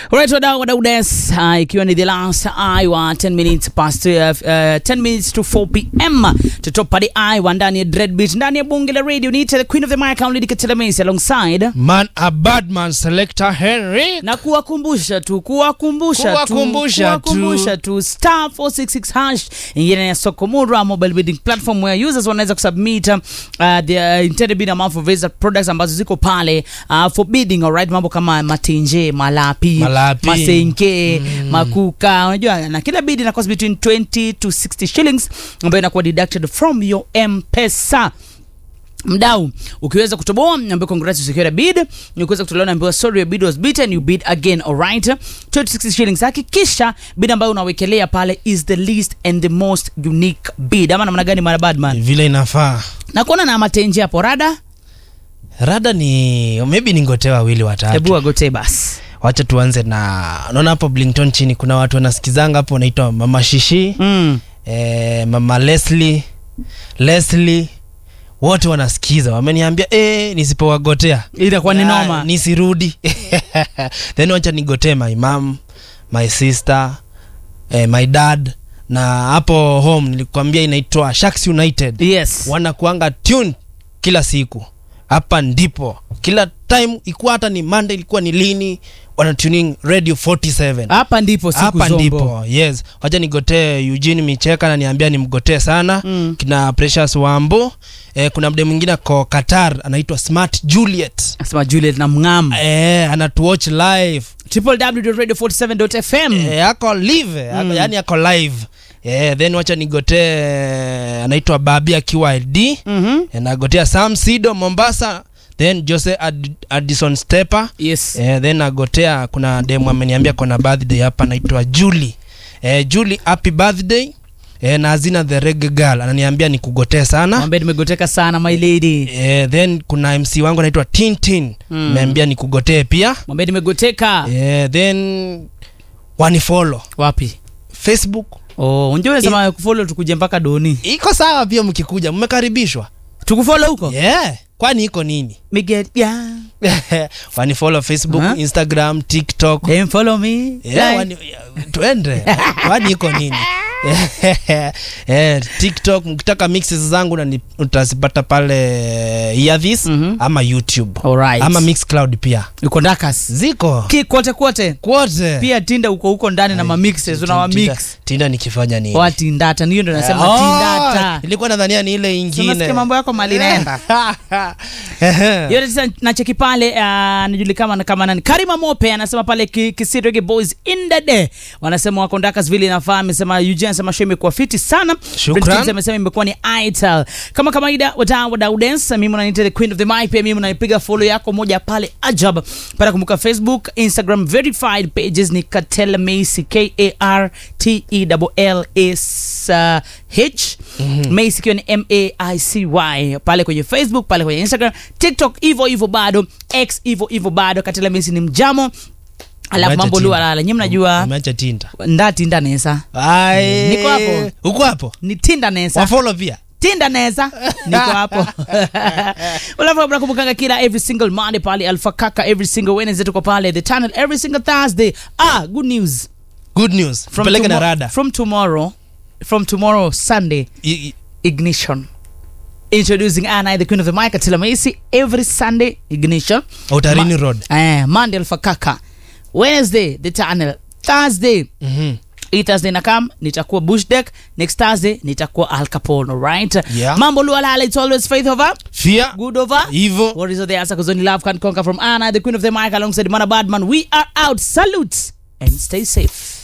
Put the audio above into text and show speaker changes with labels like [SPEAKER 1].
[SPEAKER 1] Alright, wadau wadau des uh, ikiwa ni the last hour 10 minutes past uh, uh, 10 minutes to 4 pm tutopa the hour ndani ya Dreadbeat ndani ya bunge la radio ni the queen of the mic Lady Katela Macy alongside
[SPEAKER 2] Man a bad man selector Henry.
[SPEAKER 1] na kuwakumbusha tu kuwakumbusha tu
[SPEAKER 2] Kuwakumbusha tu.
[SPEAKER 1] kuwakumbusha tu star 466 hash ingine ya Sokomura mobile bidding platform where users wanaweza kusubmit uh, the uh, intended bid amount for various products ambazo ziko pale uh, for bidding alright mambo kama matenje malapi,
[SPEAKER 2] Malapi.
[SPEAKER 1] masenke makuka unajua na kila bid ina cost between 20 to 60 shillings ambayo inakuwa deducted from your mpesa mdau ukiweza kutoboa ambayo congrats you secured a bid ukiweza kutolewa naambiwa sorry your bid was beaten you bid again alright 260 shillings hakikisha bid ambayo unawekelea pale is the least and the most unique bid ama namna gani mara badman
[SPEAKER 2] Vile inafaa.
[SPEAKER 1] na kuona na matenje hapo rada
[SPEAKER 2] Rada ni maybe ni ngote wawili watatu.
[SPEAKER 1] hebu agote basi
[SPEAKER 2] Wacha tuanze na unaona hapo Blington chini kuna watu wanasikizanga hapo wanaitwa Mama Shishi,
[SPEAKER 1] mm.
[SPEAKER 2] eh, Mama Leslie, Leslie wote wanasikiza wameniambia eh, nisipowagotea
[SPEAKER 1] itakuwa ni
[SPEAKER 2] Ah,
[SPEAKER 1] noma
[SPEAKER 2] nisirudi then wacha nigotee my mom my sister eh, my dad na hapo home nilikwambia inaitwa Sharks United
[SPEAKER 1] yes
[SPEAKER 2] wanakuanga tune kila siku hapa ndipo kila time ikuwa hata ni Monday ilikuwa ni lini wana tuning radio 47
[SPEAKER 1] hapa ndipo siku
[SPEAKER 2] hapa
[SPEAKER 1] zombo
[SPEAKER 2] ndipo yes wacha nigotee Eugene Micheka na niambia nimgotee sana
[SPEAKER 1] Mm.
[SPEAKER 2] kina Precious Wambo eh, kuna mde mwingine ako Qatar anaitwa Smart Juliet
[SPEAKER 1] asema Juliet na mngam
[SPEAKER 2] eh, anatuwatch live
[SPEAKER 1] www.radio47.fm
[SPEAKER 2] eh, ako live ako, yani ako live eh, then wacha nigotee anaitwa Babi akiwa LD
[SPEAKER 1] mhm
[SPEAKER 2] eh, nagotea Sam Sido Mombasa then Jose Ad Addison Stepper
[SPEAKER 1] yes
[SPEAKER 2] eh, then nagotea kuna demu ameniambia kona birthday hapa anaitwa Julie eh, Julie happy birthday eh, na Azina the reggae girl ananiambia nikugotee sana
[SPEAKER 1] mwambie nimegoteka sana my lady
[SPEAKER 2] eh, then kuna MC wangu anaitwa Tintin
[SPEAKER 1] Mm.
[SPEAKER 2] ameambia nikugotee pia
[SPEAKER 1] mwambie nimegoteka
[SPEAKER 2] eh, then wanifollow
[SPEAKER 1] wapi
[SPEAKER 2] Facebook
[SPEAKER 1] oh unjua unasema kufollow tukuje mpaka doni
[SPEAKER 2] iko sawa pia mkikuja mmekaribishwa
[SPEAKER 1] tukufollow huko
[SPEAKER 2] yeah. kwani iko nini
[SPEAKER 1] Miguel, yeah.
[SPEAKER 2] wanifollow Facebook
[SPEAKER 1] Aha.
[SPEAKER 2] Instagram TikTok
[SPEAKER 1] Then follow me.
[SPEAKER 2] Yeah,
[SPEAKER 1] Like-
[SPEAKER 2] wani, tuende kwani iko nini eh, tiktok mkitaka mixes zangu na ni- utazipata pale Earthis
[SPEAKER 1] Mhm.
[SPEAKER 2] ama youtube
[SPEAKER 1] Alright.
[SPEAKER 2] ama mixcloud pia
[SPEAKER 1] uko ndakas
[SPEAKER 2] ziko
[SPEAKER 1] ki kote kote
[SPEAKER 2] kwote
[SPEAKER 1] pia tinda uko huko ndani na mamixes una
[SPEAKER 2] Tinda-
[SPEAKER 1] mamix
[SPEAKER 2] tinda nikifanya nini
[SPEAKER 1] wa tindata niyo ndo nasema
[SPEAKER 2] Oh,
[SPEAKER 1] tindata
[SPEAKER 2] nilikuwa nadhania ni ile ingine
[SPEAKER 1] Unasikia mambo yako mali naenda
[SPEAKER 2] Ehe.
[SPEAKER 1] yote tisa nacheki pale uh, anajulikana kama nani karima mope anasema pale Ki- kisirege boys in the day wanasema wako ndakas vile inafaa amesema Eugene anasema show imekuwa fiti sana
[SPEAKER 2] Shukran.
[SPEAKER 1] Brent Kids amesema imekuwa ni ital kama kawaida wadau wadau dance mimi unaniita the queen of the mic pia mimi unanipiga follow yako moja pale ajab para kumbuka facebook instagram verified pages ni katela macy k a r t e l l s h macy ikiwa ni m a i c y pale kwenye facebook pale kwenye instagram tiktok hivyo hivyo bado x hivyo hivyo bado katela macy ni mjamo alafu
[SPEAKER 2] Umeacha
[SPEAKER 1] mambo
[SPEAKER 2] Tinder.
[SPEAKER 1] lua lala nyi mnajua
[SPEAKER 2] Umeacha tinda
[SPEAKER 1] ndatinda nesa
[SPEAKER 2] Ai.
[SPEAKER 1] Niko hapo.
[SPEAKER 2] uko hapo
[SPEAKER 1] ni tinda nesa
[SPEAKER 2] wafollow pia
[SPEAKER 1] tinda neza niko hapo alafu nakumbukanga kila every single monday pale alfa kaka every single wednesday tuko pale the channel every single thursday ah good news
[SPEAKER 2] good news peleke na
[SPEAKER 1] tomo-
[SPEAKER 2] rada
[SPEAKER 1] from tomorrow from tomorrow sunday
[SPEAKER 2] I- i-
[SPEAKER 1] ignition introducing Anna the queen of the mic Atila Macy every sunday ignition
[SPEAKER 2] Outarini Road.
[SPEAKER 1] eh, monday alfa kaka wednesday the channel thursday
[SPEAKER 2] Mhm.
[SPEAKER 1] hii thursday nakam nitakuwa bush deck next thursday nitakuwa al capone right
[SPEAKER 2] Yeah.
[SPEAKER 1] mambo lualala it's always faith over
[SPEAKER 2] Fear.
[SPEAKER 1] good over
[SPEAKER 2] Evil.
[SPEAKER 1] what is the answer because only love can conquer from anna the queen of the mic alongside mana badman we are out salute and stay safe